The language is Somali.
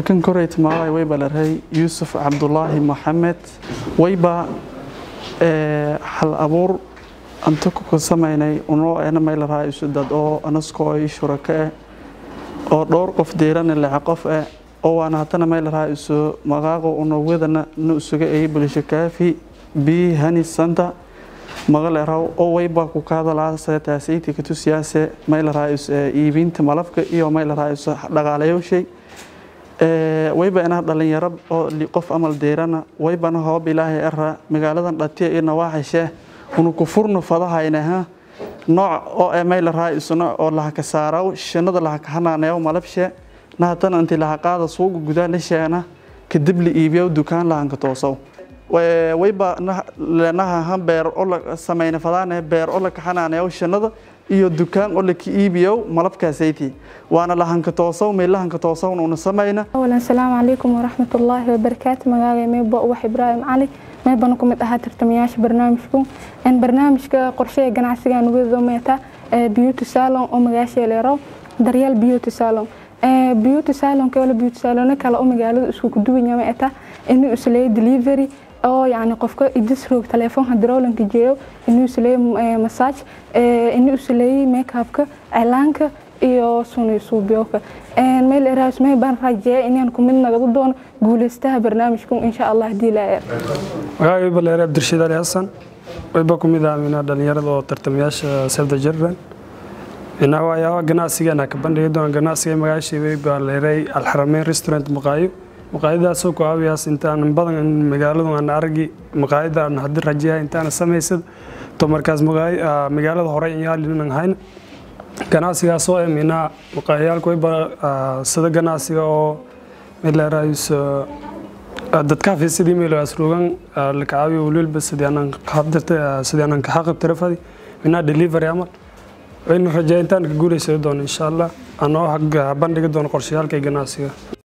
markan koreyt magacay wayba larhay yuusuf cabdulaahi maxamed wayba hal abuur anta ku samaynay unoo ena may larhaa isu dad oo anaskoo i shuraka eh oo dhowr qof deerana lexa qof eh oo waana hatana may larhaa isu magaaqo unowadana na isuga ey bulsho kaafi bi hani santa magaleeraw oo wayba ku kaadalaa taasaytii katusiyaase may larhaa is iibinta malabka iyo may larhaa is dhaqaalayowshay wayba inaa dhalinyaro oo qof amal deerana waybana hoob ilaahay ara magaaladan dhatiya iyo nawaaxishee unu ku furno fadahaynaha nooc oo e may larhaa isuna oo lahaka saaraw shinada lahaka hanaaneew malabshe nahatana inti laha qaada suuga gudaa lisheena kadib la iibiyow dukaan lahanka toosow wayba leenaha han beer oo la samayna fadaane beer oo la kaxanaaneew shinada iyo dukaan oo laka iibiyow malabkaasayti waana lahanka toosow may lahanka toosowna una samayna awalan salaamu calaykum waraxmatullaahi wabarakaatu magaaga meebo uwax ibraahim cali meebana ku mid ahaa tartamayaasha barnaamijku barnaamijka qorsheha ganacsiga nugado meeta beauty salon oo magaasha leerow daryeel beauty salon beauty salon kale beauty salon kale oo magaalada isku kuduwanya meeta inuu isleeyo delivery oo yani qofka idisroog telefoonka daroolanka jeeyo inuu isleeyo massage inuu isleeyo makeupka cilaanka iyo suni suubiyooka meel eraas may baan rajeeya inaan ku mid nagadu doono guuleystaha barnaamijku insha allah hadii la eer magacay baleere abdirashiid ali xasan wayba ku mid ah minaa dhalinyarada oo tartamayaasha sefda jirran minaa waxyaabaha ganacsigeena ka bandhigi doona ganacsiga magaashii wayba leeray alxarameyn restaurant maqaayo maqaayadaasoo ku caawiyaas intaan badan magaaladu aan aragi maqaayada aan hadii rajeeya intaan samaysad to markaas magaalada hore inyaalin hayn ganacsigaasoo ee minaa maqaayaalku wayba sida ganacsiga oo mileeraayus dadka sidii meelaas rogan la kacaawiyo waliba sidii aanan qaabdirta sidii aanan ka xaqib tirafadi minaa delivery amal wayna rajeeya intaan ka guuleysay doon insha allah anoo bandhigi doono qorshayaalka ganacsiga